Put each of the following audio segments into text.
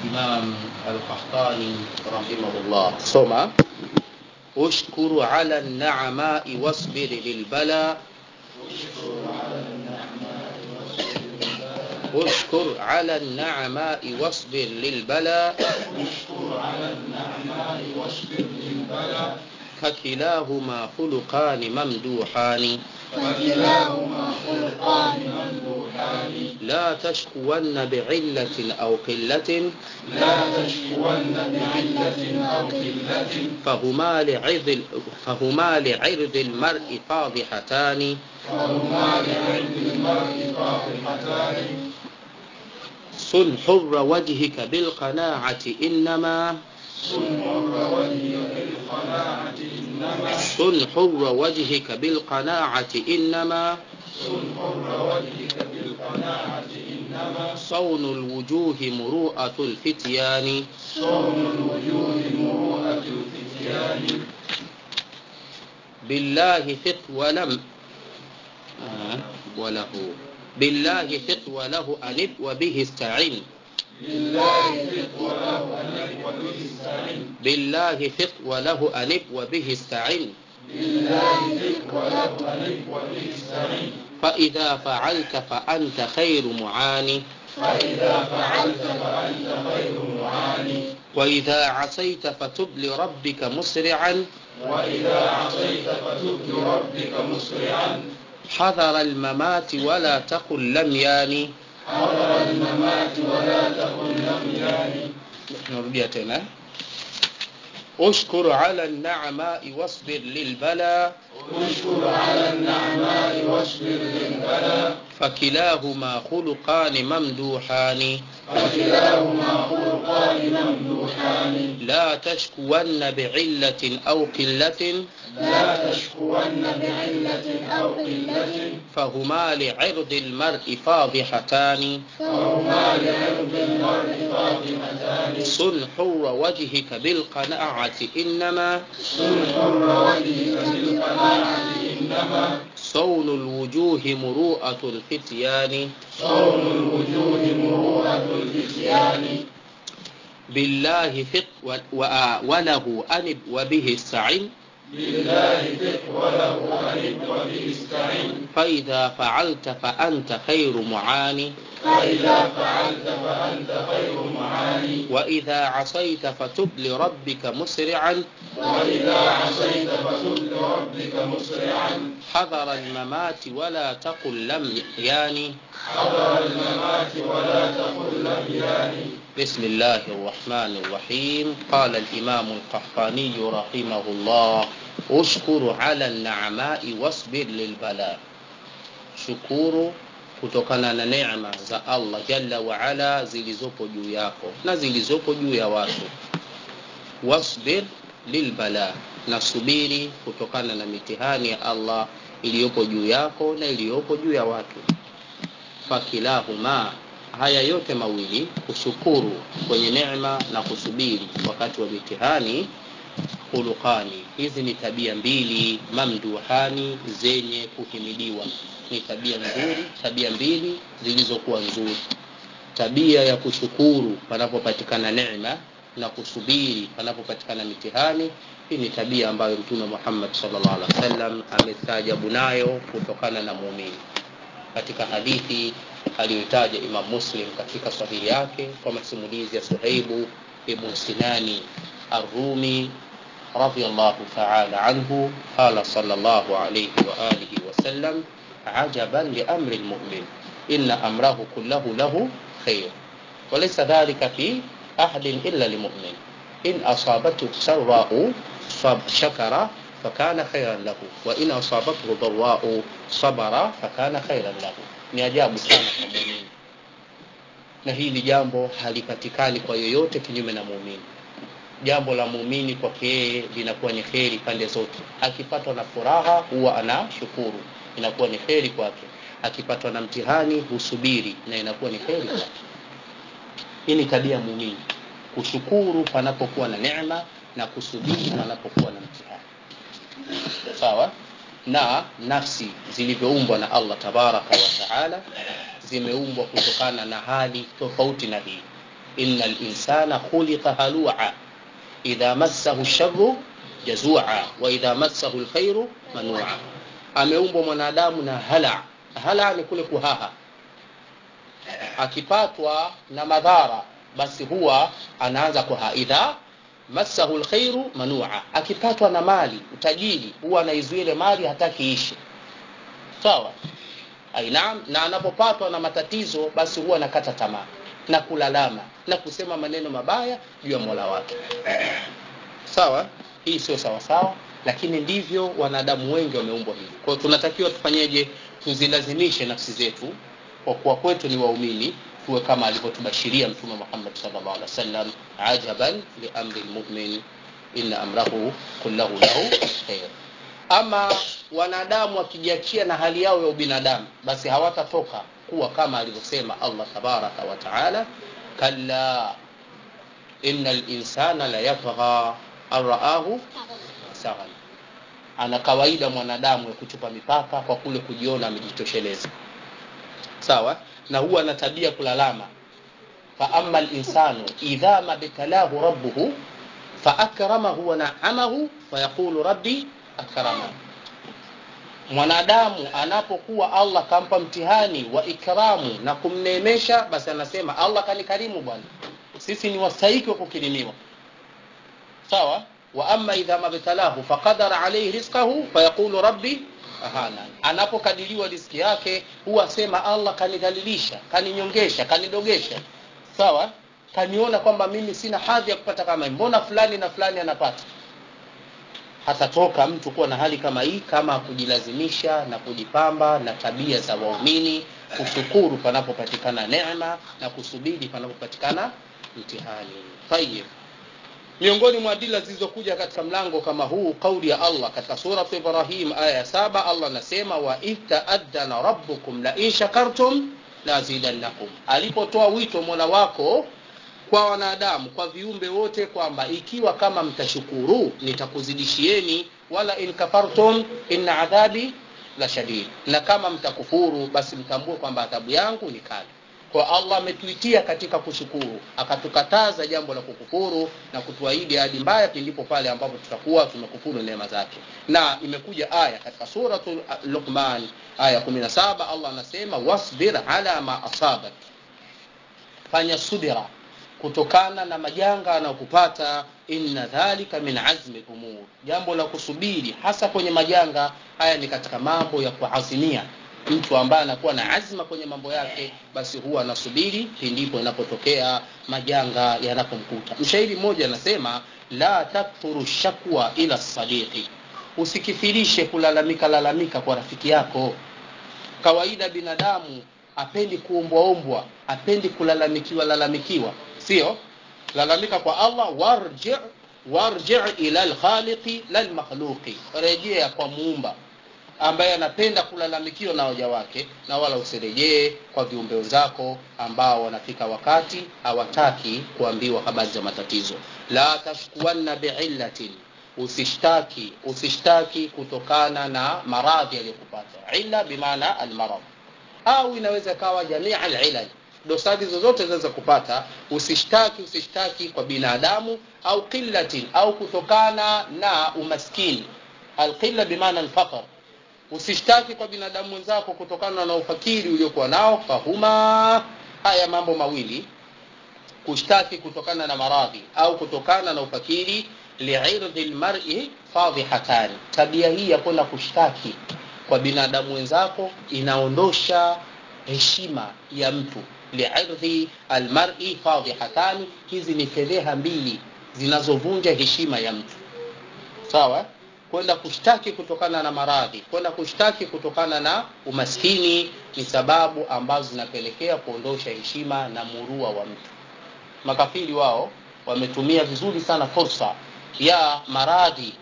الإمام القحطاني رحمه الله ثم اشكر على النعماء واصبر للبلاء اشكر على النعماء واصبر للبلاء اشكر على النعماء واشكر للبلاء فكلاهما خلقان ممدوحان فكلاهما خلقان ممدوحان لا تشكون بعلة أو قلة لا تشكون بعلة أو قلة فهما لعرض فهما لعرض المرء فاضحتان فهما لعلم المرء فاضحتان صن حر وجهك بالقناعة إنما صن حر وجهك بالقناعة إنما صن حر وجهك بالقناعة إنما صن حر وجهك بالقناعة إنما صون الوجوه مروءة الفتيان صون الوجوه مروءة الفتيان بالله ثق ولم آه وله بالله ثق وله أنب وبه استعن لله ثق وله أنب وبه استعن بالله ثق وله أنب وبه استعن لله ثق وله أنب وبه استعن فإذا فعلت فأنت خير معان فإذا فعلت فأنت خير معاني وإذا عصيت فتب لربك مسرعا وإذا عصيت فتب لربك مسرعا حذر الممات ولا تقل لم ياني حضر الممات ولا تقل لم يان narudia tena اشكر على النعماء واصبر للبلاء اشكر على النعماء واشكر للبلاء فكلاهما خلقان ممدوحان فكلاهما خلقان ممدوحان لا تشكون بعلة أو قلة لا تشكون بعلة أو قلة فهما لعرض المرء فاضحتان فهما لعرض المرء فاطمتان صن حر وجهك بالقناعة إنما صن حر وجهك بالقناعة إنما صون الوجوه مروءة الفتيان صون الوجوه مروءة الفتيان بالله ثق و- و- وله أنب وبه استعن لله ثق وله أنب وبه استعن فإذا فعلت فأنت خير معان فإذا فعلت فأنت خير معاني وإذا عصيت فتب لربك مسرعا وإذا عصيت فتب لربك مسرعا حذر الممات ولا تقل لم ياني حضر الممات ولا تقل لم يان بسم الله الرحمن الرحيم قال الإمام القحطاني رحمه الله اشكر على النعماء واصبر للبلاء shukuru kutokana na neema za allah jalla waala zilizopo juu yako na zilizopo juu ya watu wasbir lilbala na subiri kutokana na mitihani ya allah iliyopo juu yako na iliyopo juu ya watu fakilahuma haya yote mawili kushukuru kwenye neema na kusubiri wakati wa mitihani khuluqani hizi ni tabia mbili mamduhani zenye kuhimidiwa ni tabia nzuri tabia mbili zilizokuwa nzuri tabia ya kushukuru panapopatikana neema na kusubiri panapopatikana mitihani hii ni tabia ambayo mtume muhammad salllah alih wa sallam amestaajabu nayo kutokana na muumini katika hadithi aliyotaja imam muslim katika sahihi yake kwa masimulizi ya suhaibu ibn sinani arrumi رضي الله تعالى عنه قال صلى الله عليه وآله وسلم عجبا لأمر المؤمن إن أمره كله له خير وليس ذلك في أحد إلا لمؤمن إن أصابته سراء صب- شكر فكان خيرا له وإن أصابته ضراء صبر فكان خيرا له ni ajabu sana kwa muumini na hili jambo halipatikani kwa yoyote kinyume na muumini jambo la muumini kwake yeye linakuwa ni kheri pande zote akipatwa na furaha huwa anashukuru inakuwa ni kheri kwake akipatwa na mtihani husubiri na inakuwa ni kheri kwake hii ni tabia ya muumini kushukuru panapokuwa na neema na kusubiri panapokuwa na mtihani sawa na nafsi zilivyoumbwa na allah tabaraka wa taala zimeumbwa kutokana na hali tofauti na hii inna linsana khuliqa halua idha massahu lsharu jazua wa idha massahu lkhairu manua ameumbwa mwanadamu na hala hala ni kule kuhaha akipatwa na madhara basi huwa anaanza kuha idha massahu lkhairu manua akipatwa na mali utajiri huwa anaizuia ile mali hataki ishi sawa ainaam na anapopatwa na matatizo basi huwa anakata tamaa na kulalama na kusema maneno mabaya juu ya mola wake sawa hii sio sawasawa lakini ndivyo wanadamu wengi wameumbwa hivi kwao tunatakiwa tufanyeje tuzilazimishe nafsi zetu kwa kuwa kwetu ni waumini tuwe kama alivyotubashiria mtume muhammad salllah alih wasallam ajaban liamri lmumin inna amrahu kullahu lahu khair ama wanadamu wakijiachia na hali yao ya ubinadamu basi hawatatoka kuwa kama alivyosema allah tabaraka wa taala kalla ina linsana la yatgha an raahu saghal ana kawaida mwanadamu ya kuchupa mipaka kwa kule kujiona amejitosheleza sawa na huwa ana tabia kulalama faama linsanu idha mabtalahu rabbuhu faakramahu wanaamahu fayaqulu rabbi akrama mwanadamu anapokuwa allah kampa mtihani wa ikramu na kumneemesha basi anasema allah kanikarimu bwana sisi ni wastahiki wa kukirimiwa sawa wa ama idha mabtalahu faqadara alaihi rizqahu fayaqulu rabbi ahana anapokadiriwa riski yake huwa sema allah kanidhalilisha kaninyongesha kanidogesha sawa kaniona kwamba mimi sina hadhi ya kupata kama hii mbona fulani na fulani anapata hatatoka mtu kuwa na hali kama hii kama kujilazimisha na kujipamba na tabia za waumini kushukuru panapopatikana neema na kusubiri panapopatikana mtihani tayib miongoni mwa adila zilizokuja katika mlango kama huu kauli ya allah katika surat ibrahim aya ya saba allah anasema wa idh taadhana rabbukum la in shakartum lazidannakum alipotoa wito mola wako kwa wanadamu kwa viumbe wote kwamba ikiwa kama mtashukuru nitakuzidishieni wala in kafartum inna adhabi la shadid na kama mtakufuru basi mtambue kwamba adhabu yangu ni kali kwa allah ametuitia katika kushukuru akatukataza jambo la kukufuru na kutuahidi hadi mbaya pindipo pale ambapo tutakuwa tumekufuru neema zake na imekuja aya katika suratu luqman aya 17 allah anasema wasbir ala ma asabak fanya subira kutokana na majanga anayokupata inna dhalika min azmi lumur jambo la kusubiri hasa kwenye majanga haya ni katika mambo ya kuazimia mtu ambaye anakuwa na azma kwenye mambo yake basi huwa anasubiri pindipo inapotokea majanga yanapomkuta mshairi mmoja anasema la takthuru shakwa ila sadiqi usikithirishe kulalamika lalamika kwa rafiki yako kawaida binadamu apendi kuombwaombwa apendi kulalamikiwa lalamikiwa sio lalamika kwa allah warji warji ila lkhaliqi lalmakhluqi rejea kwa muumba ambaye anapenda kulalamikiwa na waja wake na wala usirejee kwa viumbe wenzako ambao wanafika wakati hawataki kuambiwa habari za matatizo la tashkuanna biillatin usishtaki usishtaki kutokana na maradhi yaliyokupata illa bimaana almarad au inaweza ikawa jamia alilal dosari zozote zinaweza kupata usishtaki usishtaki kwa binadamu au qillatin au kutokana na umaskini alqilla bimaana alfaqr usishtaki kwa binadamu wenzako kutokana na ufakiri uliokuwa nao fahuma haya mambo mawili kushtaki kutokana na maradhi au kutokana na ufakiri liirdhi lmari fadhihatani tabia hii ya kwenda kushtaki kwa binadamu wenzako inaondosha heshima ya mtu liirdhi almari fadhihatani hizi ni fedheha mbili zinazovunja heshima ya mtu sawa kwenda kushtaki kutokana na maradhi kwenda kushtaki kutokana na umaskini ni sababu ambazo zinapelekea kuondosha heshima na murua wa mtu makafiri wao wametumia vizuri sana fursa ya maradhi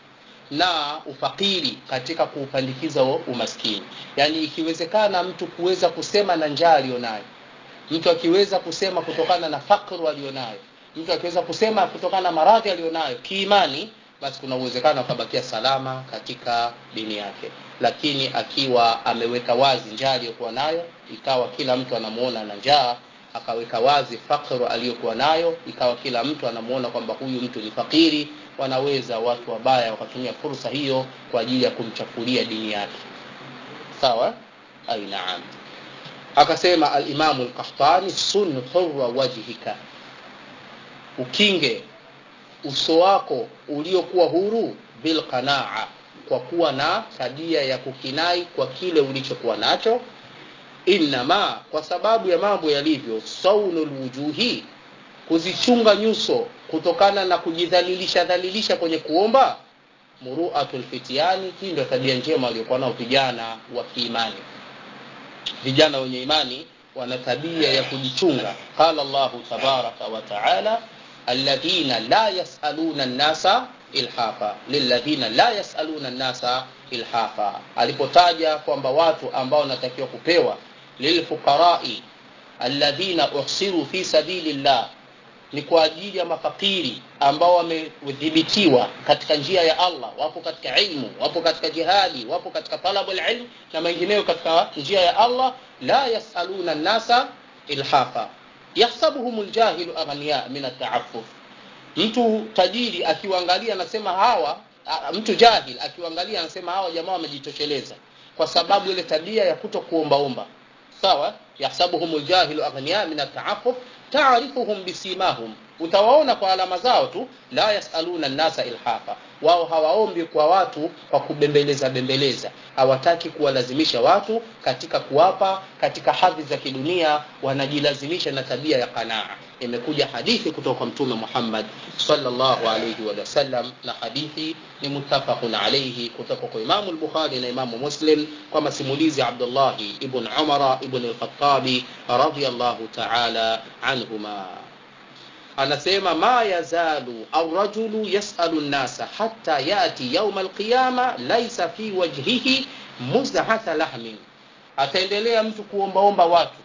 na ufakiri katika kuupandikiza umaskini yaani ikiwezekana mtu kuweza kusema na njaa aliyonayo mtu akiweza kusema kutokana na fakru aliyonayo mtu akiweza kusema kutokana na maradhi aliyonayo kiimani basi kuna uwezekano akabakia salama katika dini yake lakini akiwa ameweka wazi njaa aliyokuwa nayo ikawa kila mtu anamuona na njaa akaweka wazi fakru aliyokuwa nayo ikawa kila mtu anamuona kwamba huyu mtu ni fakiri wanaweza watu wabaya wakatumia fursa hiyo kwa ajili ya kumchafulia dini yake sawa ai naam akasema alimamu lkahtani sun hurra wajhika ukinge uso wako uliokuwa huru bilqanaa kwa kuwa na tabia ya kukinai kwa kile ulichokuwa nacho innama kwa sababu ya mambo yalivyo saunu lwujuhi kuzichunga nyuso kutokana na kujidhalilisha dhalilisha kwenye kuomba muruatu lfitiani hii ndio tabia njema waliokuwa nao vijana wa kiimani vijana wenye imani wana tabia ya kujichunga qala llahu tabaraka wataala alladhina la yasaluna nnasa ilhafa lilladhina la yasaluna nnasa ilhafa alipotaja kwamba watu ambao wanatakiwa kupewa lilfuqarai alladhina uhsiru fi sabili llah ni kwa ajili ya mafakiri ambao wamedhibitiwa katika njia ya allah wapo katika ilmu wapo katika jihadi wapo katika talabu lilm na mengineyo katika njia ya allah la yasaluna nnasa ilhafa yahsabuhum ljahilu aghniya min ataafuf mtu tajiri akiwaangalia anasema hawa a, mtu jahil akiwaangalia anasema hawa jamaa wamejitosheleza kwa sababu ile tabia ya kuto kuombaomba sawa yahsabuhum ljahilu aghniya min ataafuf taarifuhum bisimahum utawaona kwa alama zao tu la yasaluna nnasa ilhafa wao hawaombi kwa watu kwa kubembeleza bembeleza hawataki kuwalazimisha watu katika kuwapa katika hadhi za kidunia wanajilazimisha na tabia ya qanaa imekuja hadithi kutoka kwa mtume muhammad salllahu alaihi wasallam na hadithi ni muttafaqun alaihi kutoka kwa imamu lbukhari na imamu muslim kwa masimulizi ya abdullahi ibn umara ibn lkhatabi radiallahu taala anhuma anasema ma yazalu arrajulu yasalu nnasa hata yati yauma alqiyama laisa fi wajhihi muzhatha lahmin ataendelea mtu kuombaomba watu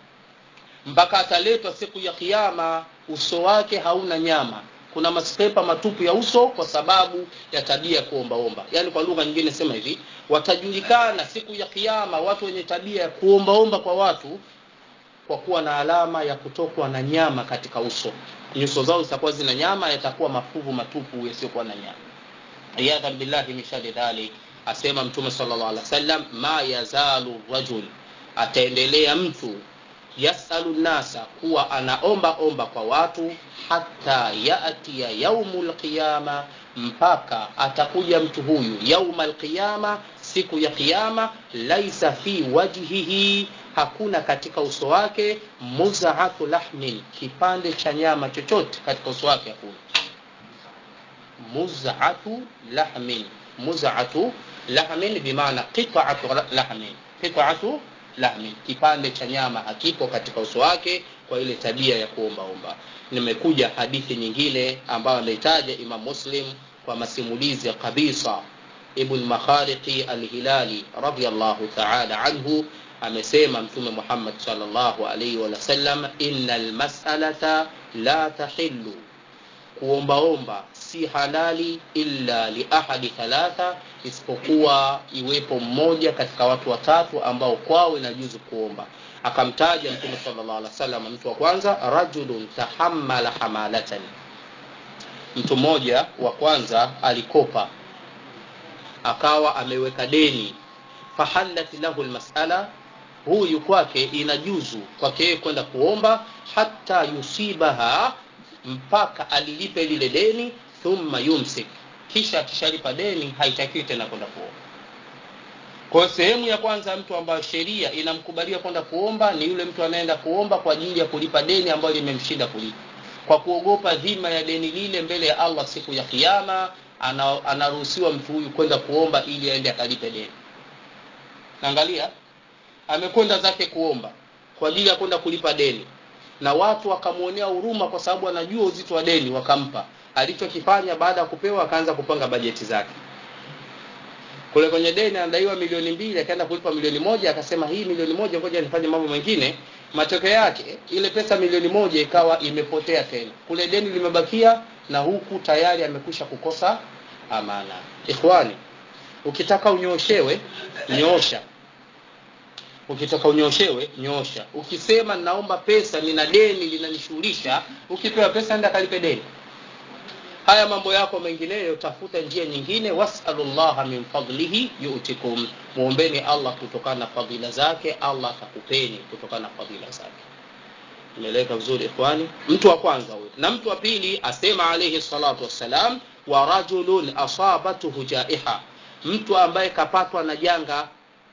mpaka ataletwa siku ya kiama uso wake hauna nyama kuna maspepa matupu ya uso kwa sababu ya tabia ya kuombaomba yaani kwa lugha nyingine sema hivi watajulikana siku ya kiama watu wenye tabia ya kuombaomba kwa watu kwa kuwa na alama ya kutokwa na nyama katika uso nyuso zao zitakuwa zina nyama yatakuwa mafuvu matupu yasiyokuwa na nyama iyadhan billahi min shari dhalik asema mtume sallallahu alaihi wasallam ma yazalu rajul ataendelea mtu yasalu nasa kuwa anaomba omba kwa watu hata yatia yaumu lqiyama mpaka atakuja mtu huyu yauma lqiyama siku ya qiyama laisa fi wajhihi hakuna katika uso wake muzaatu lahmin kipande cha nyama chochote katika uso wake hakuna muzatu lahmin muzatu lahmin bimaana qitatu lahmin qitatu lahmin kipande cha nyama hakipo katika uso wake kwa ile tabia ya kuombaomba nimekuja hadithi nyingine ambayo ameitaja imam muslim kwa masimulizi ya kabisa ibn makhariqi alhilali radiallahu taala anhu amesema mtume muhammad salllahu alaihi wasallam ina lmasalata la tahillu kuombaomba si halali illa liahadi thalatha isipokuwa iwepo mmoja katika watu watatu ambao kwao inajuzu kuomba akamtaja mtume salllah alih wasallam mtu wa kwanza rajulun tahammala hamalatan mtu mmoja wa kwanza alikopa akawa ameweka deni fahallat lahu lmasala huyu kwake inajuzu kwake yeye kwenda kuomba hata yusibaha mpaka alilipe lile deni thumma yumsik kisha akishalipa deni haitakiwi tena kwenda kuomba kwa sehemu ya kwanza mtu ambayo sheria inamkubalia kwenda kuomba ni yule mtu anaenda kuomba kwa ajili ya kulipa deni ambayo limemshinda kulipa kwa kuogopa dhima ya deni lile mbele ya allah siku ya kiama anaruhusiwa mtu huyu kwenda kuomba ili aende akalipe deni naangalia amekwenda zake kuomba kwa ajili ya kwenda kulipa deni na watu wakamwonea huruma kwa sababu anajua uzito wa deni wakampa alichokifanya baada ya kupewa akaanza kupanga bajeti zake kule kwenye deni anadaiwa milioni mbili akaenda kulipa milioni moja akasema hii milioni moja ngoja nifanye mambo mengine matokeo yake ile pesa milioni moja ikawa imepotea tena kule deni limebakia na huku tayari amekwisha kukosa amana ikhwani ukitaka unyooshewe nyoosha ukitaka unyoshewe nyosha ukisema naomba pesa nina deni linanishughulisha ukipewa pesa nenda kalipe deni haya mambo yako mengineyo tafuta njia nyingine wasalullaha min fadlihi yutikum muombeni allah kutokana na fadhila zake allah atakupeni kutokana na fadhila zake imeeleweka vizuri ikhwani mtu wa kwanza huyo na mtu wa pili asema alayhi salatu wassalam wa rajulun asabatuhu jaiha mtu ambaye kapatwa na janga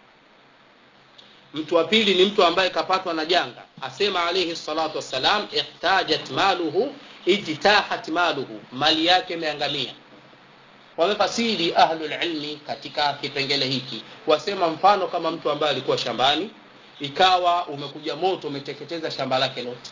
mtu wa pili ni mtu ambaye kapatwa na janga asema alayhi salatu wassalam ihtajat maluhu ijtahat maluhu mali yake imeangamia wamefasiri ahlulilmi katika kipengele hiki wasema mfano kama mtu ambaye alikuwa shambani ikawa umekuja moto umeteketeza shamba lake lote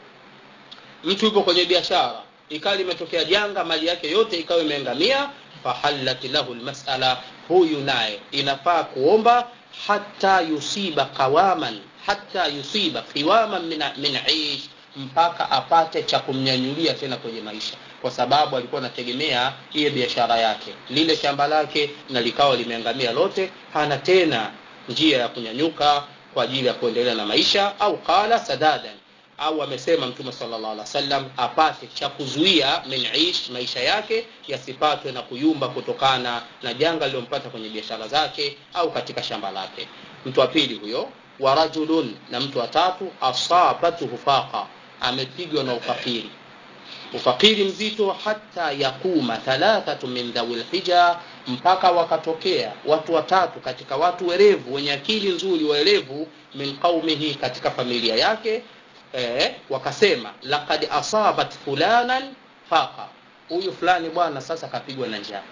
mtu yupo kwenye biashara ikawa limetokea janga mali yake yote ikawa imeangamia fahallat lahu lmasala huyu naye inafaa kuomba hata yusiba qawaman hata yusiba qiwaman min, min ish mpaka apate cha kumnyanyulia tena kwenye maisha kwa sababu alikuwa anategemea iye biashara yake lile shamba lake na likawa limeangamia lote hana tena njia ya kunyanyuka kwa ajili ya kuendelea na maisha au qala sadadan au amesema mtume sallallahu alaihi wasallam apate cha kuzuia min ish maisha yake yasipatwe na kuyumba kutokana na janga lilompata kwenye biashara zake au katika shamba lake mtu wa pili huyo wa rajulun na mtu wa tatu asabatuhu faqa amepigwa na ufakiri ufakiri mzito hata yakuma thalathatu min dhawil hija mpaka wakatokea watu watatu katika watu werevu wenye akili nzuri waerevu min qaumihi katika familia yake eh, wakasema laqad asabat fulanan faqa huyu fulani bwana sasa kapigwa na njaa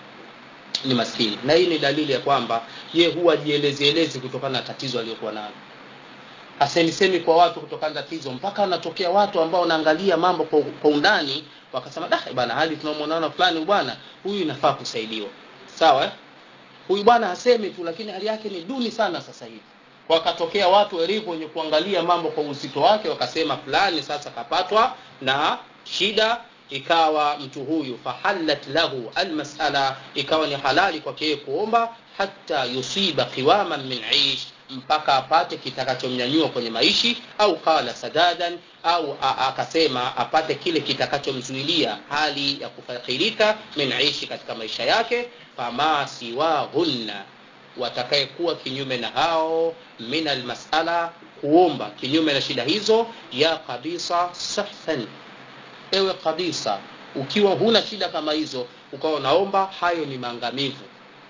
ni maskini na hii ni dalili ya kwamba ye huwa jielezielezi kutokana na tatizo aliyokuwa nalo hasemisemi kwa watu kutokana na tatizo mpaka wanatokea watu ambao wanaangalia mambo kwa, kwa undani wakasema dah bana hali tunamwonana fulani bwana huyu inafaa kusaidiwa sawa eh? huyu bwana hasemi tu lakini hali yake ni duni sana sasa hivi wakatokea watu werevu wenye kuangalia mambo kwa uzito wake wakasema fulani sasa kapatwa na shida ikawa mtu huyu fahallat lahu almasala ikawa ni halali kwake yeye kuomba hata yusiba qiwaman min ish mpaka apate kitakachomnyanyua kwenye maishi au qala sadadan au akasema apate kile kitakachomzuilia hali ya kufakirika min ishi katika maisha yake fama siwahunna watakayekuwa kinyume na hao min almasala kuomba kinyume na shida hizo ya kabisa sahsan ewe kabisa ukiwa huna shida kama hizo ukawa unaomba hayo ni maangamivu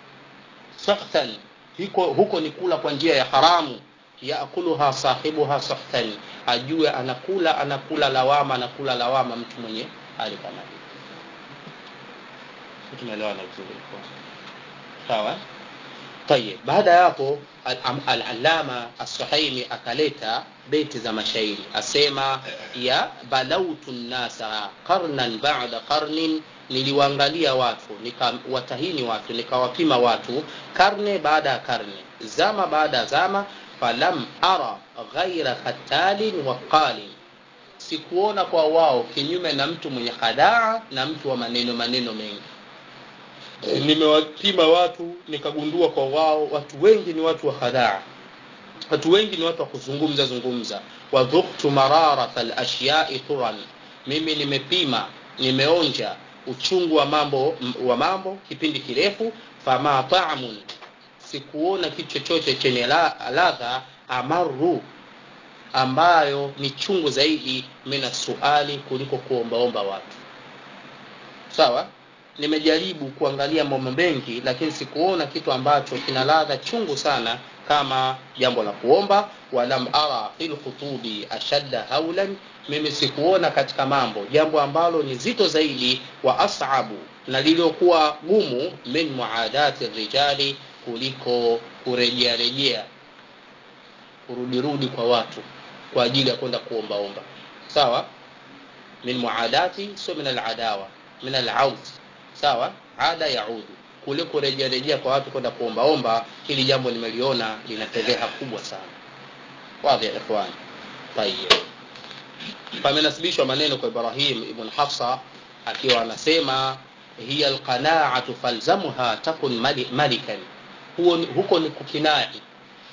sahtan huko, huko ni kula kwa njia ya haramu yaakuluha sahibuha sahtan ajue anakula anakula lawama anakula lawama mtu mwenye hali kama hiyo tumeelewana vizuri sawa tayeb baada ya hapo al-allama as-suhaimi akaleta beti za mashairi asema ya balautu nnasa qarnan ba'da qarnin niliwaangalia watu nikawatahini watu nikawapima watu karne baada ya karne zama baada ya zama falam ara ghaira khatalin wa qalin sikuona kwa wao kinyume na mtu mwenye hadaa na mtu wa maneno maneno mengi nimewapima watu nikagundua kwa wao watu wengi ni watu wa hadaa watu wengi ni watu wa kuzungumza zungumza wadhuktu mararata alashyai turan mimi nimepima nimeonja uchungu wa mambo wa mambo kipindi kirefu fama ta'mun sikuona kitu chochote chenye ladha amaru ambayo ni chungu zaidi mina suali kuliko kuombaomba watu sawa nimejaribu kuangalia mambo mengi lakini sikuona kitu ambacho kina ladha chungu sana kama jambo la kuomba walam ara fil khutubi ashadda haulan mimi sikuona katika mambo jambo ambalo ni zito zaidi wa asabu na liliokuwa gumu min muadati rijali kuliko kurejea rejea kurudirudi kwa watu kwa ajili ya kwenda kuombaomba sawa min muadati sio min aladawa min alaud sawa ada yaudu kule kurejea rejea kwa watu kwenda kuombaomba hili jambo nimeliona lina fedheha kubwa sana wadhi ya ikhwan tayeb pamenasibishwa maneno kwa ibrahim ibn hafsa akiwa anasema hiya alqanaatu falzamha takun malikan huo huko ni kukinai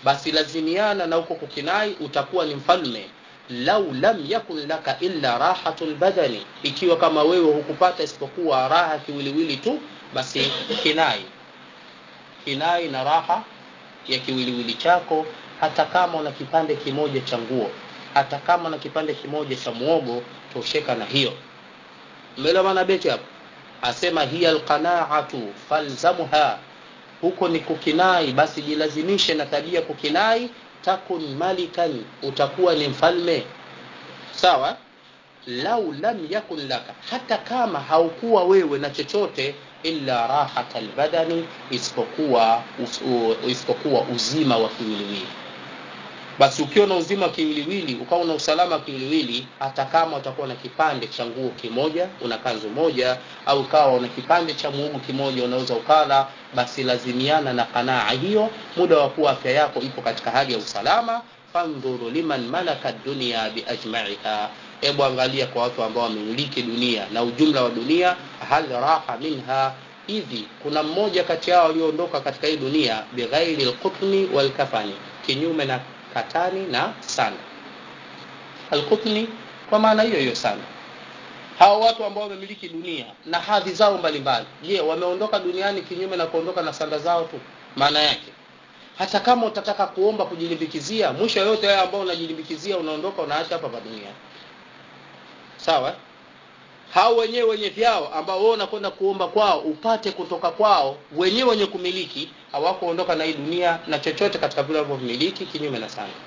basi lazimiana na huko kukinai utakuwa ni mfalme lau lam yakun laka illa rahatul badani ikiwa kama wewe hukupata isipokuwa raha kiwiliwili tu basi kinai kinai na raha ya kiwiliwili chako hata kama una kipande kimoja cha nguo hata kama una kipande kimoja cha muogo tosheka na hiyo mbele maana beti hapo asema hiya alqanaatu falzamha huko ni kukinai basi jilazimishe na tabia kukinai takun malikan utakuwa ni mfalme sawa lau lam yakun laka hata kama haukuwa wewe na chochote illa rahata albadani isipokuwa isipokuwa uzima wa kiwiliwili basi ukiwa na uzima wa kiwiliwili ukawa na usalama wa kiwiliwili hata kama utakuwa na kipande cha nguo kimoja una kanzu moja au ukawa una kipande cha muogo kimoja unaweza ukala basi lazimiana na kanaa hiyo muda wa kuwa afya yako ipo katika hali ya usalama fandhuru liman malaka dunia biajmaiha hebu angalia kwa watu ambao wamemiliki dunia na ujumla wa dunia hal raha minha hivi kuna mmoja kati yao walioondoka katika hii dunia bighairi lqutni walkafani kinyume na katani na sanda alqutni kwa maana hiyo hiyo sana hawa watu ambao wamemiliki dunia na hadhi zao mbalimbali je wameondoka duniani kinyume na kuondoka na sanda zao tu maana yake hata kama utataka kuomba kujilimbikizia mwisho yote haya ambao unajilimbikizia unaondoka unaacha hapa pa dunia sawa hao wenyewe wenye vyao ambao wewe unakwenda kuomba kwao upate kutoka kwao wenyewe wenye kumiliki hawakuondoka na hii dunia na chochote katika vile walivyomiliki kinyume na sanda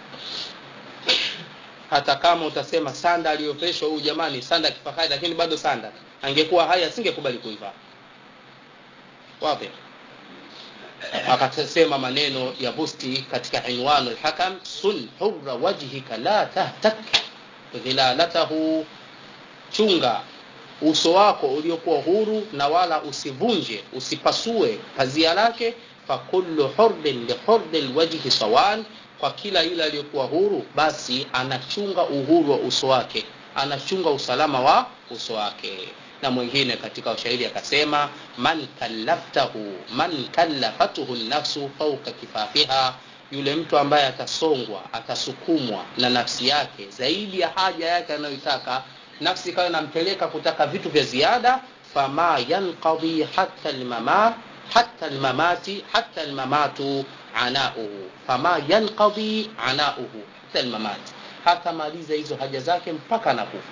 hata kama utasema sanda aliyoveshwa huyu jamani sanda kifahari lakini bado sanda angekuwa hai asingekubali kuivaa wapi akasema maneno ya busti katika inwanu lhakam sun hurra wajhika la tahtak dhilalatahu chunga uso wako uliokuwa huru na wala usivunje usipasue pazia lake fakullu hurdin lihurdi lwajhi sawan kwa kila yule aliyokuwa huru basi anachunga uhuru wa uso wake anachunga usalama wa uso wake na mwingine katika ushairi akasema man kallaftahu man kallafathu nafsu fauka kifafiha yule mtu ambaye atasongwa atasukumwa na nafsi yake zaidi ya haja yake anayoitaka nafsi ikawa inampeleka kutaka vitu vya ziada fama yanqadhi hatta almama hatta almamati hatta almamatu anauhu fama yanqadhi anauhu hatta almamati hata maliza hizo haja zake mpaka anakufa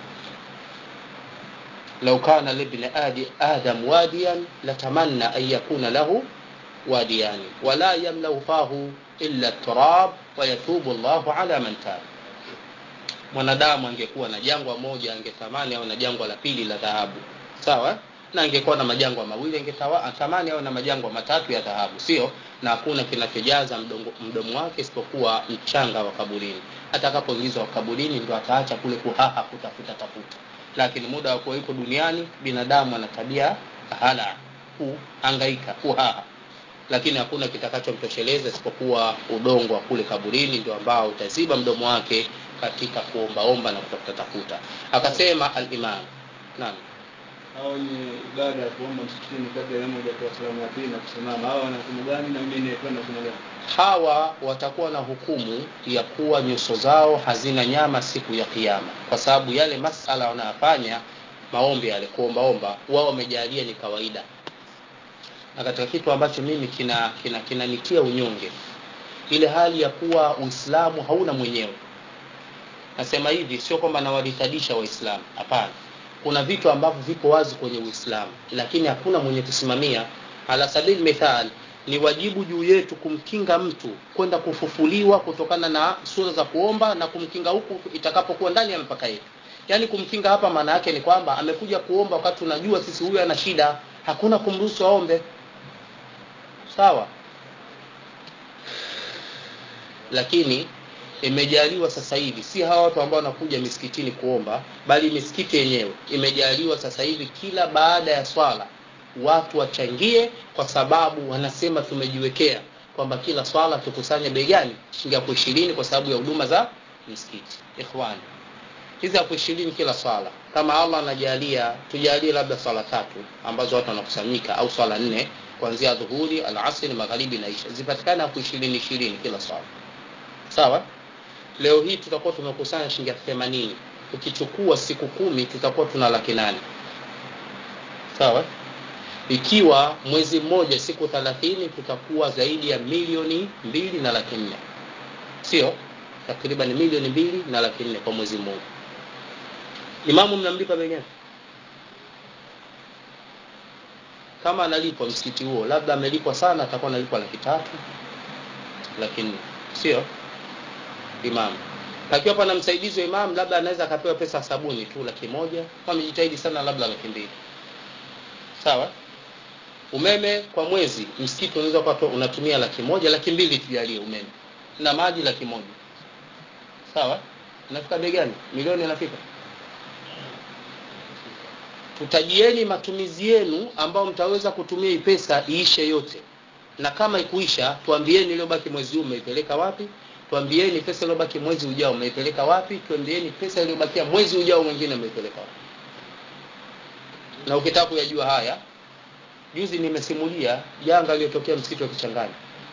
لو كان لابن آدم واديا لتمنى أن يكون له واديان ولا يملأ فاه إلا التراب ويتوب الله على من تاب mwanadamu angekuwa na jangwa moja angetamani au na jangwa la pili la dhahabu sawa na angekuwa na majangwa mawili angetamani au na majangwa matatu ya dhahabu sio na hakuna kinachojaza mdomo wake isipokuwa mchanga wa kaburini atakapoingizwa kaburini ndo ataacha kule kuhaha kutafuta tafuta lakini muda wa kuwa yuko duniani binadamu ana tabia hala kuhangaika kuhaha lakini hakuna kitakachomtosheleza isipokuwa udongo wa kule kaburini ndio ambao utaziba mdomo wake katika kuombaomba na kutafuta tafuta akasema alimam naam hao wenye ibada ya kuomba msikitini kabla ya moja kwa salamu ya pili na kusimama hawa wana hukumu gani na wengine kwenda kuna gani hawa watakuwa na hukumu ya kuwa nyuso zao hazina nyama siku ya kiyama kwa sababu yale masala wanayofanya maombi yale kuombaomba wao wamejalia ni kawaida na katika kitu ambacho mimi kina kina kinanitia unyonge ile hali ya kuwa uislamu hauna mwenyewe nasema hivi sio kwamba nawalitadisha waislamu hapana kuna vitu ambavyo viko wazi kwenye uislamu lakini hakuna mwenye kusimamia ala sabili mithal ni wajibu juu yetu kumkinga mtu kwenda kufufuliwa kutokana na sura za kuomba na kumkinga huku itakapokuwa ndani ya mipaka yetu yaani kumkinga hapa maana yake ni kwamba amekuja kuomba wakati tunajua sisi huyu ana shida hakuna kumruhusu aombe sawa lakini imejaliwa sasa hivi si hawa watu ambao wanakuja misikitini kuomba bali misikiti yenyewe imejaliwa sasa hivi kila baada ya swala watu wachangie kwa sababu wanasema tumejiwekea kwamba kila swala tukusanye bei gani shilingi elfu ishirini kwa sababu ya huduma za misikiti ikhwani hizi elfu ishirini kila swala kama allah anajalia tujalie labda swala tatu ambazo watu wanakusanyika au swala nne kuanzia dhuhuri alasiri magharibi na isha zipatikane elfu ishirini ishirini kila swala sawa leo hii tutakuwa tumekusanya shilingi elfu themanini ukichukua siku kumi tutakuwa tuna laki nane sawa ikiwa mwezi mmoja siku thelathini tutakuwa zaidi ya milioni mbili na laki nne sio takriban milioni mbili na laki nne kwa mwezi mmoja imamu mnamlipa bei gani kama analipwa msikiti huo labda amelipwa sana atakuwa analipwa laki tatu laki nne sio imamu pakiwa pana msaidizi wa imamu labda anaweza akapewa pesa sabuni tu laki moja amejitahidi sana labda laki mbili sawa umeme kwa mwezi msikiti unaweza kuwa unatumia laki moja laki mbili tujalie umeme na maji laki moja sawa inafika bei gani milioni inafika tutajieni matumizi yenu ambao mtaweza kutumia hii pesa iishe yote na kama ikuisha tuambieni iliyobaki mwezi huu umeipeleka wapi tuambieni pesa iliyobaki mwezi ujao umeipeleka wapi tuambieni pesa iliyobakia mwezi ujao mwingine umeipeleka wapi na ukitaka kuyajua haya juzi nimesimulia janga lililotokea msikiti wa kichangani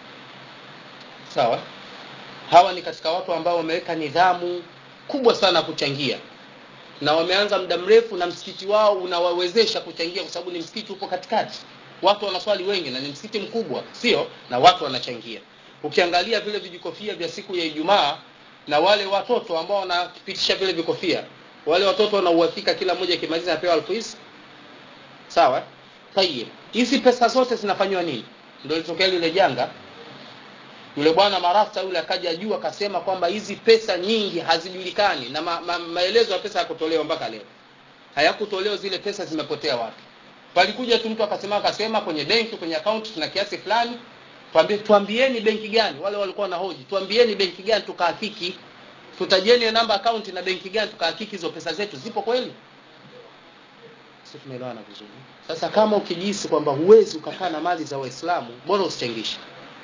sawa hawa ni katika watu ambao wameweka nidhamu kubwa sana kuchangia na wameanza muda mrefu na msikiti wao unawawezesha kuchangia kwa sababu ni msikiti upo katikati watu wanaswali wengi na ni msikiti mkubwa sio na watu wanachangia ukiangalia vile vijikofia vya siku ya ijumaa na wale watoto ambao wanapitisha vile vikofia wale watoto wana uhakika kila mmoja akimaliza anapewa elfu hizi sawa tayib hizi pesa zote zinafanywa nini ndio litokea lile janga yule bwana marasta yule akaja juu akasema kwamba hizi pesa nyingi hazijulikani na ma, ma, maelezo ya pesa hayakutolewa mpaka leo hayakutolewa zile pesa zimepotea wapi palikuja tu mtu akasema akasema kwenye benki kwenye akaunti tuna kiasi fulani tuambie tuambieni benki gani wale walikuwa na hoji tuambieni benki gani tukahakiki tutajieni namba akaunti na benki gani tukahakiki hizo pesa zetu zipo kweli sisi tumeelewana vizuri sasa kama ukijihisi kwamba huwezi ukakaa na mali za waislamu bora usichangishe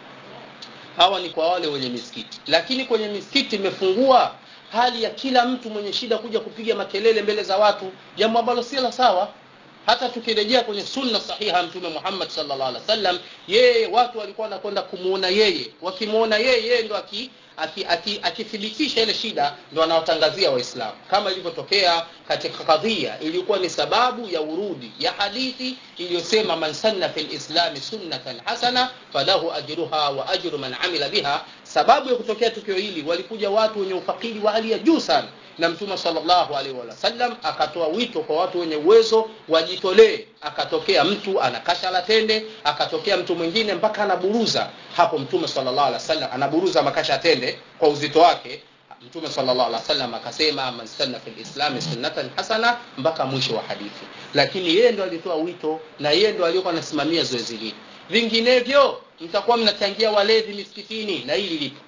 hawa ni kwa wale wenye misikiti lakini kwenye misikiti imefungua hali ya kila mtu mwenye shida kuja kupiga makelele mbele za watu jambo ambalo si la sawa hata tukirejea kwenye sunna sahiha mtume Muhammad sallallahu alaihi wasallam yeye watu walikuwa wanakwenda kumuona yeye wakimuona yeye yeye ndo akithibitisha ile shida ndo anawatangazia waislamu kama ilivyotokea katika kadhia iliyokuwa ni sababu ya urudi ya hadithi iliyosema man sanna fil islami sunnatan hasana falahu ajruha wa ajru man amila biha sababu ya kutokea tukio hili walikuja watu wenye ufakiri wa hali ya juu sana na mtume sallallahu alaihi wasallam akatoa wito kwa watu wenye uwezo wajitolee akatokea mtu anakasha la tende akatokea mtu mwingine mpaka anaburuza hapo mtume sallallahu alaihi wasallam anaburuza makasha tende kwa uzito wake mtume sallallahu alaihi wasallam akasema man sanna fil islam sunnatan hasana mpaka mwisho wa hadithi lakini yeye ndo alitoa wito na yeye ndo aliyokuwa anasimamia zoezi hili vinginevyo mtakuwa mnachangia walevi misikitini na hili lipo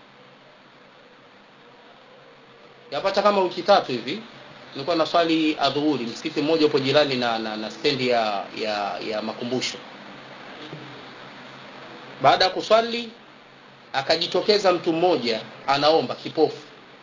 yapata kama wiki tatu hivi nilikuwa na swali adhuhuri msikiti mmoja upo jirani na, na, na stendi ya, ya, ya makumbusho baada ya kuswali akajitokeza mtu mmoja anaomba kipofu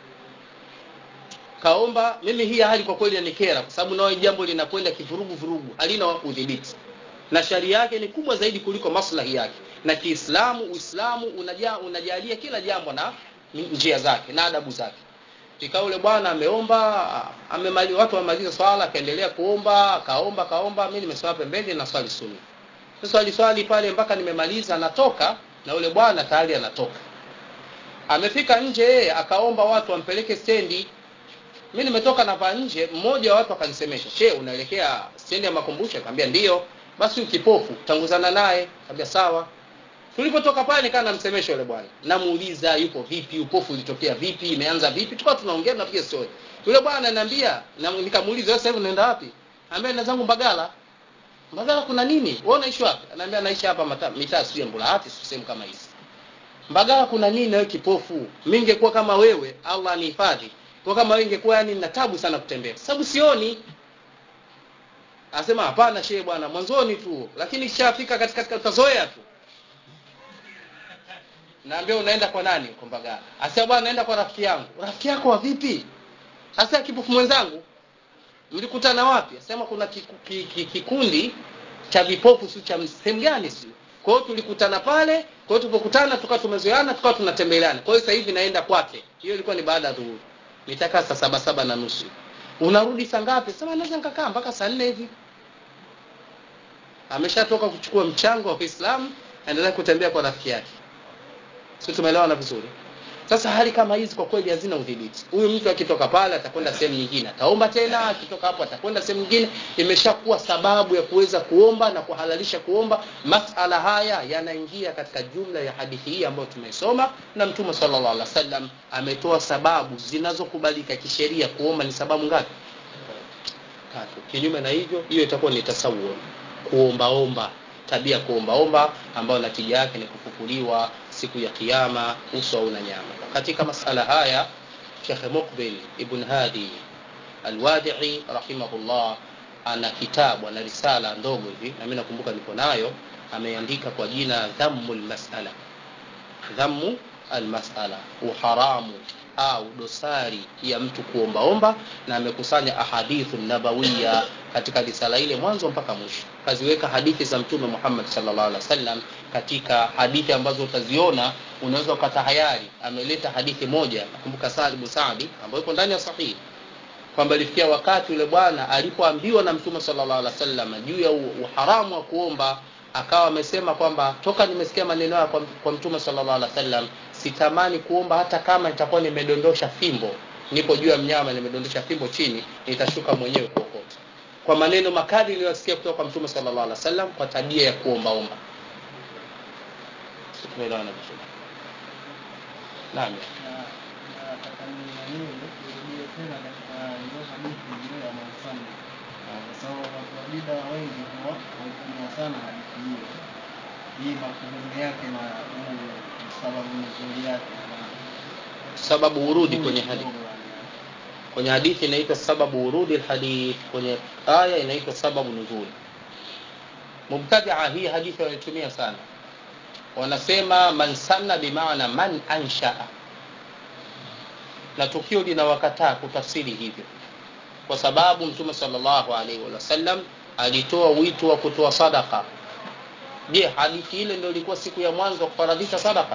kaomba mimi hii hali kwa kweli yanikera kwa sababu nao jambo linakwenda kivurugu vurugu halina udhibiti na sharia yake ni kubwa zaidi kuliko maslahi yake na kiislamu uislamu unaja, unajalia kila jambo na njia zake na adabu zake ikawa yule bwana ameomba amemali watu wamaliza swala akaendelea kuomba akaomba akaomba mimi nimesimama pembeni na swali sunni swali swali pale mpaka nimemaliza natoka na yule bwana tayari anatoka amefika nje yeye akaomba watu wampeleke stendi mimi nimetoka na pa nje mmoja wa watu akanisemesha she unaelekea stendi ya makumbusho akamwambia ndio basi ukipofu tanguzana naye akamwambia sawa tulipotoka pale nikaa namsemesha yule bwana namuuliza yupo vipi upofu ulitokea vipi imeanza vipi tukawa tunaongea tunapiga story yule bwana ananiambia na nikamuuliza sasa hivi unaenda wapi anambia na zangu mbagala mbagala kuna nini wewe unaishi wapi ananiambia naishi hapa mitaa sio mbulahati sehemu kama hizi mbagala kuna nini wewe kipofu mimi ningekuwa kama wewe Allah anihifadhi kwa kama wewe ingekuwa yani nina tabu sana kutembea sababu sioni Asema hapana shehe bwana mwanzoni tu lakini kishafika katika utazoea tu naambia unaenda kwa nani kwa Mbagala asema bwana naenda kwa rafiki yangu rafiki yako wa vipi hasa kipofu mwenzangu mlikutana wapi asema kuna kikundi cha vipofu si cha sehemu gani si kwa hiyo tulikutana pale kwa hiyo tulipokutana tukawa tumezoeana tukawa tunatembeleana kwa hiyo sasa hivi naenda kwake hiyo ilikuwa ni baada ya dhuhuri nitakaa saa saba saba na nusu unarudi saa ngapi sema naweza nikakaa mpaka saa nne hivi ameshatoka kuchukua mchango wa Uislamu aendelea kutembea kwa rafiki yake sio tumeelewana vizuri sasa hali kama hizi kwa kweli hazina udhibiti huyu mtu akitoka pale atakwenda sehemu nyingine ataomba tena akitoka hapo atakwenda sehemu nyingine imeshakuwa sababu ya kuweza kuomba na kuhalalisha kuomba masala haya yanaingia katika jumla ya hadithi hii ambayo tumeisoma na mtume sallallahu alaihi wasallam ametoa sababu zinazokubalika kisheria kuomba ni sababu ngapi tatu kinyume na hivyo hiyo itakuwa ni tasawur kuombaomba tabia kuombaomba ambayo natija yake ni kufufuliwa siku ya kiyama uso au na nyama katika masala haya Sheikh Muqbil Ibn Hadi Al-Wadi'i rahimahullah ana kitabu ana risala ndogo hivi na mimi nakumbuka niko nayo ameandika kwa jina Dhammul Mas'ala Dhammu al-Mas'ala uharamu au dosari ya mtu kuombaomba na amekusanya ahadithu nabawiya katika risala ile mwanzo mpaka mwisho kaziweka hadithi za mtume Muhammad sallallahu alaihi wasallam katika hadithi ambazo utaziona unaweza ukatahayari ameleta hadithi moja nakumbuka Sa'd ibn Sa'di ambayo iko ndani ya sahihi kwamba ilifikia wakati yule bwana alipoambiwa na mtume sallallahu alaihi wasallam juu ya uharamu wa kuomba akawa amesema kwamba toka nimesikia maneno haya kwa, kwa mtume sallallahu alaihi wasallam sitamani kuomba hata kama itakuwa nimedondosha fimbo nipo juu ya mnyama nimedondosha fimbo chini nitashuka mwenyewe kuokota kwa maneno makali niliyosikia kutoka kwa mtume sallallahu alaihi wasallam kwa tabia ya kuombaomba tumeelewana vizuri naam nataka niamini nirudie tena katika hiyo hadithi ile ya Muhammad kwa sababu watu wa bida wengi huwa wanatumia sana hadithi hiyo hii makudumu yake na huu sababu nzuri yake sababu urudi kwenye hadithi kwenye hadithi inaitwa sababu urudi alhadith kwenye aya inaitwa sababu nuzuli mubtadia hii hadithi wanaitumia sana wanasema man sanna bimaana man anshaa na tukio linawakataa kutafsiri hivyo kwa sababu mtume sallallahu alaihi wasallam alitoa wito wa kutoa sadaka je hadithi ile ndio ilikuwa siku ya mwanzo wa kufaradhisha sadaka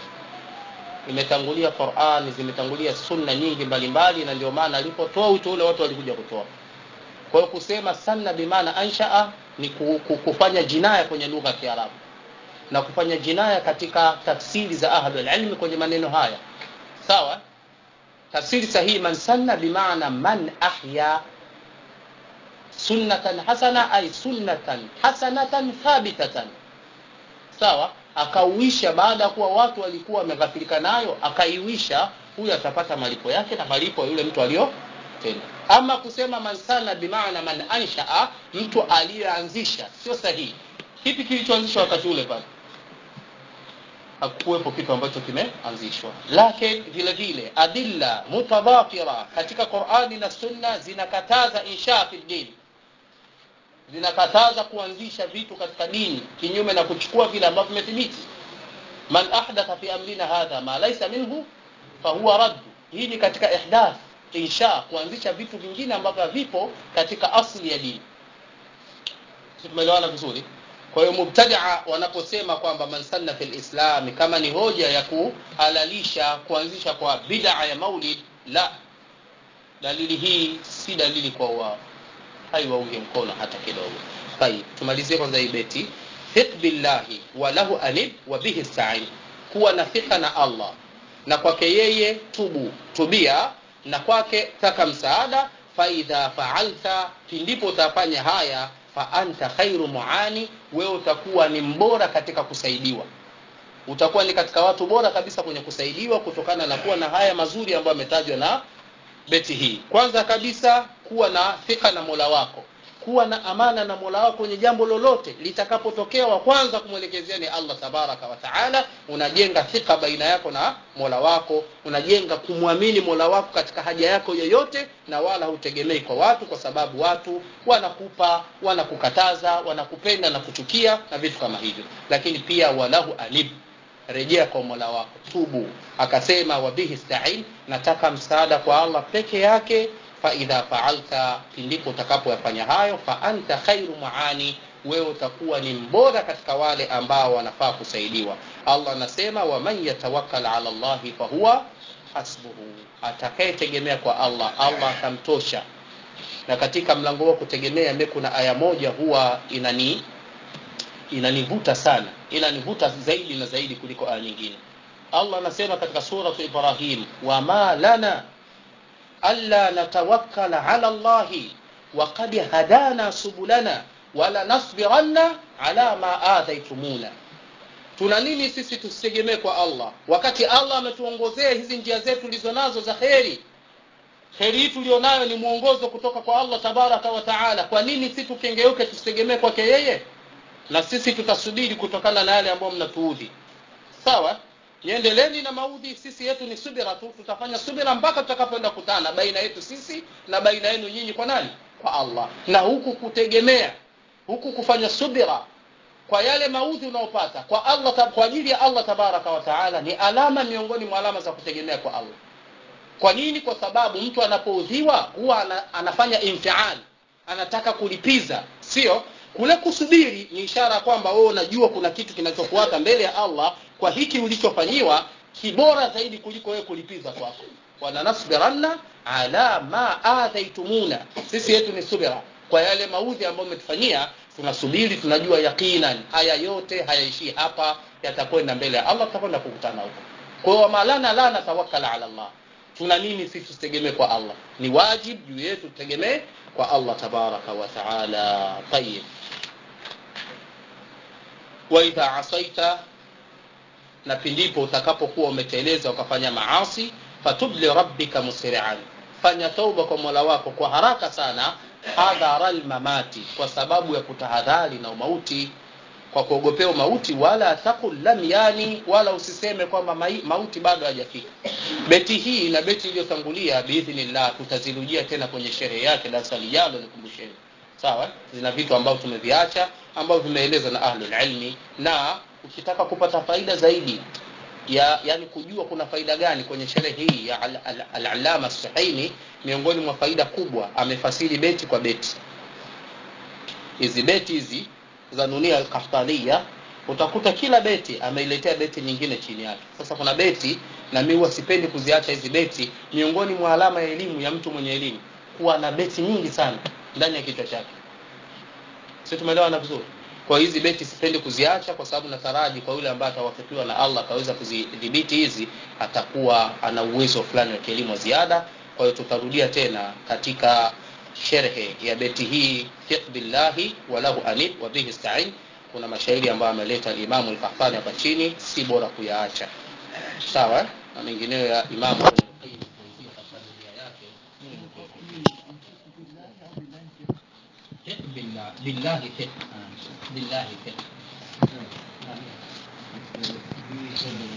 imetangulia Qur'an zimetangulia sunna nyingi mbalimbali na ndio maana alipotoa wito ule watu walikuja kutoa kwa hiyo kusema sanna bimaana anshaa ni kufanya jinaya kwenye lugha ya Kiarabu na kufanya jinaya katika tafsiri za ahlul ilmi kwenye maneno haya sawa tafsiri sahihi man sanna bimaana man ahya sunnatan hasana ay sunnatan hasanatan thabitatan sawa akauisha baada ya kuwa watu walikuwa wameghafilika nayo akaiwisha huyu atapata malipo yake na malipo yule mtu aliyotenda ama kusema man sana bimaana man anshaa mtu aliyeanzisha sio sahihi kipi kilichoanzishwa wakati ule pale hakuwepo kitu ambacho kimeanzishwa lakini vile vile adilla mutadhafira katika Qur'ani na Sunna zinakataza insha fi dini zinakataza kuanzisha vitu katika dini kinyume na kuchukua vile ambavyo vimethibiti man ahdatha fi amrina hadha ma laysa minhu fahuwa radd hii ni katika ihdath insha kuanzisha vitu vingine ambavyo vipo katika asli ya dini tumeelewana vizuri kwa hiyo mubtadaa wanaposema kwamba man sanna fil islam kama ni hoja ya kuhalalisha kuanzisha kwa bid'a ya maulid la dalili hii si dalili kwa wao haiwaunge mkono hata kidogo tayib tumalizie kwanza hii beti thiq billahi wa lahu anib wa bihi sta'in kuwa na thika na Allah na kwake yeye tubu tubia na kwake taka msaada fa idha fa'alta pindipo utafanya haya fa anta khairu muani wewe utakuwa ni mbora katika kusaidiwa utakuwa ni katika watu bora kabisa kwenye kusaidiwa kutokana na kuwa na haya mazuri ambayo yametajwa na beti hii kwanza kabisa kuwa na thika na Mola wako kuwa na amana na Mola wako kwenye jambo lolote litakapotokea wa kwanza kumwelekezea ni Allah tabaraka wa taala unajenga thika baina yako na Mola wako unajenga kumwamini Mola wako katika haja yako yoyote na wala hutegemei kwa watu kwa sababu watu wanakupa wanakukataza wanakupenda na kuchukia na vitu kama hivyo lakini pia walahu anib rejea kwa Mola wako tubu akasema wabihi sta'in nataka msaada kwa Allah peke yake fa idha fa'alta pindipo utakapoyafanya hayo fa anta khairu muani wewe utakuwa ni mbora katika wale ambao wanafaa kusaidiwa allah anasema waman yatawakkal ala llahi fahuwa hasbuhu atakayetegemea kwa allah allah atamtosha na katika mlango wa kutegemea mi kuna aya moja huwa inani inanivuta sana inanivuta zaidi na zaidi kuliko aya nyingine allah anasema katika suratu ibrahim wama lana alla natawakkala ala llahi وقد هدانا سبلنا ولنصبرن على ما آذيتمونا tuna nini sisi tusitegemee kwa allah wakati allah ametuongozea hizi njia zetu tulizo nazo za kheri kheri hii tulionayo ni mwongozo kutoka kwa allah tabaraka wa taala kwa nini si tukengeuke tusitegemee kwake yeye na sisi tutasubiri kutokana na yale ambayo mnatuudhi sawa niendeleni na maudhi sisi yetu ni subira tu tutafanya subira mpaka tutakapoenda kutana baina yetu sisi na baina yenu nyinyi kwa nani kwa allah na huku kutegemea huku kufanya subira kwa yale maudhi unaopata kwa allah kwa ajili ya allah tabaraka wa taala ni alama miongoni mwa alama za kutegemea kwa allah kwa nini kwa sababu mtu anapoudhiwa huwa ana, anafanya infiali anataka kulipiza sio kule kusubiri ni ishara kwamba wewe unajua kuna kitu kinachofuata mbele ya allah kwa hiki ulichofanyiwa kibora zaidi kuliko wewe kulipiza kwako walanasbiranna ala ma adhaitumuna sisi yetu ni subira kwa yale maudhi ambayo umetufanyia tunasubiri tunajua yaqinan haya yote hayaishii hapa yatakwenda mbele ya allah tutakwenda kukutana huko kwa hiyo malana la natawakkala ala allah tuna nini sisi tusitegemee kwa allah ni wajib juu yetu tutegemee kwa allah tabaraka wa taala tayib waidha asaita na pindipo utakapokuwa umeteleza ukafanya maasi fatub lirabbika musri'an fanya tauba kwa mola wako kwa haraka sana hadhara lmamati kwa sababu ya kutahadhari na umauti kwa kuogopea mauti wala takul lam yani wala usiseme kwamba mauti bado hajafika beti hii na beti iliyotangulia biidhnillah tutazirujia tena kwenye sherehe yake darasa lijalo nikumbusheni sawa zina vitu ambavyo tumeviacha ambavyo vimeelezwa na ahlul ilmi na ukitaka kupata faida zaidi ya yani kujua kuna faida gani kwenye sherehe hii ya al-allama al, suhaini miongoni mwa faida kubwa amefasiri beti kwa beti hizi beti hizi za nunia al-qahtaniya utakuta kila beti ameiletea beti nyingine chini yake sasa kuna beti na mimi huwa sipendi kuziacha hizi beti miongoni mwa alama ya elimu ya mtu mwenye elimu kuwa na beti nyingi sana ndani ya kichwa chake si tumeelewana vizuri kwa hizi beti sipendi kuziacha kwa sababu nataraji kwa yule ambaye atawafikiwa na Allah akaweza kuzidhibiti hizi atakuwa ana uwezo fulani wa kielimu ziada kwa hiyo tutarudia tena katika sherhe ya beti hii fiq billahi wa lahu anib wa bihi ista'in kuna mashairi ambayo ameleta Imam al-Qahtani hapa chini si bora kuyaacha sawa na mengineyo ya Imam بالله بالله ثق بالله ثق